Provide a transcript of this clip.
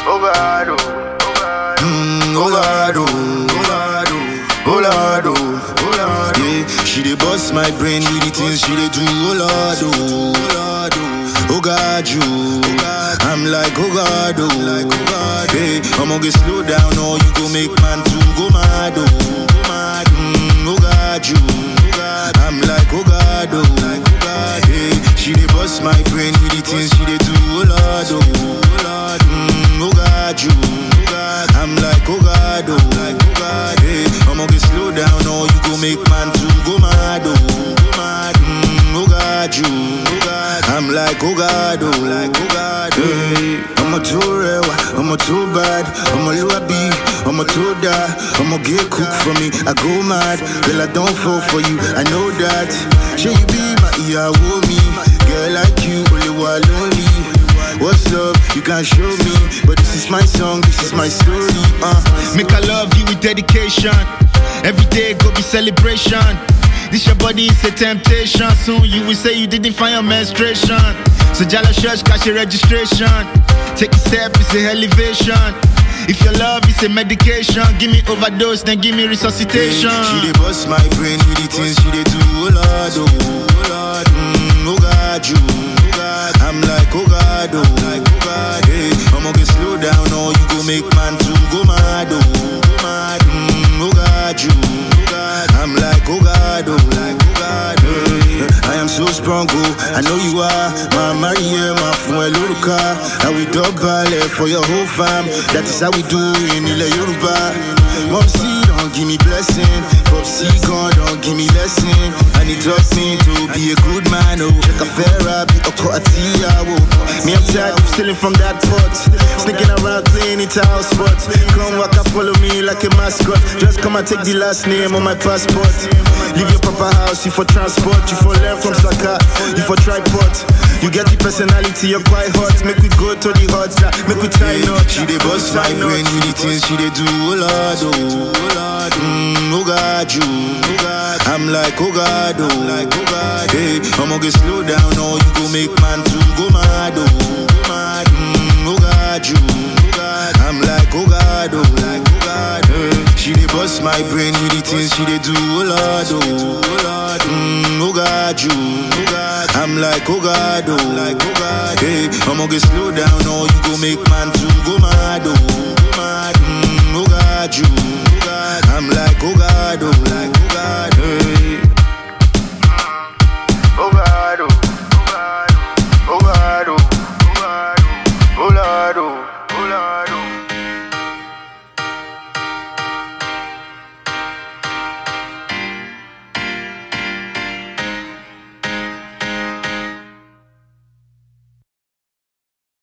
oh God, oh, oh God, Mm, oh Lord, oh, oh Lord, oh, oh Lord, oh, oh Lord, yeah. She dey bust my brain with the things she dey do, oh Lord, oh, oh Lord, oh, oh God, you, I'm like, oh God, oh, like, oh God, hey, I'ma get slow down, or you go make man to go mad, oh, go mad, mm, oh God, you, I'm like, oh God, oh, like, oh God, hey, she dey bust my brain with the things she dey do, oh Lord, oh, oh Lord, mm, oh God, you, I'm like, oh God, oh, like, oh God, hey, I'ma get slow down, or you go make man to go mad, oh, go mad, mm, oh God, you, I'm like, oh God, oh, like, oh God, hey, I'm a too real, I'm a too bad, I'm a luabi, I'm a too die, I'ma get cook for me, I go mad, girl, I don't fall for you, I know that, should you be my ear, me, girl like you, only one lonely. What's up? You can't show me, but this is my song, this is my story. Uh. Make I love you with dedication. Every day go be celebration. This your body is a temptation. Soon you will say you didn't find your menstruation. So Jala Church got your registration. Take a step, it's a elevation. If your love is a medication, give me overdose, then give me resuscitation. She dey bust my brain with the things she dey do. Oh Lord, oh, oh Lord, mm, oh God, you. I'm like, oh God, oh, like, oh God, hey, I'ma get slow down, or you go make man to go mad, oh, go mad, mm, oh God, you. I'm like, oh God, oh, like, oh God, hey, I am so strong, oh, I know you are, my Maria, my friend Luruka, I will double for your whole fam, that is how we do in Ile Yoruba. Mom, see, don't give me blessing, Pop, see, God, don't give me lesson, and it taught me to be a good man, oh, check a fair be a quartia, oh, me, I'm tired of stealing from that pot, sneaking around playing it house spot, come walk and follow me like a mascot, just come and take the last name on my passport, leave your papa house, you for transport, you for learn from Saka, you for tripod, you get the personality, you're quite hot, make we go to the hot side, make we try not, she dey bust my brain with the things she dey do, oh Lord, oh, oh Lord, mm, oh God, you, I'm like, oh God, oh, like, oh God, hey, I'ma get slow down, or you go make man to go mad, oh, go mad, mm, oh God, you, I'm like, oh God, oh, like, oh God, hey, she dey bust my brain with the things she dey do, oh Lord, oh, oh Lord, mm, oh God, you, I'm like, oh God, oh, like, oh God, hey, I'ma get slow down, or you go make man to go mad, oh, go mad, mm, oh God, you, I'm like, oh God, oh, like, oh God, hey.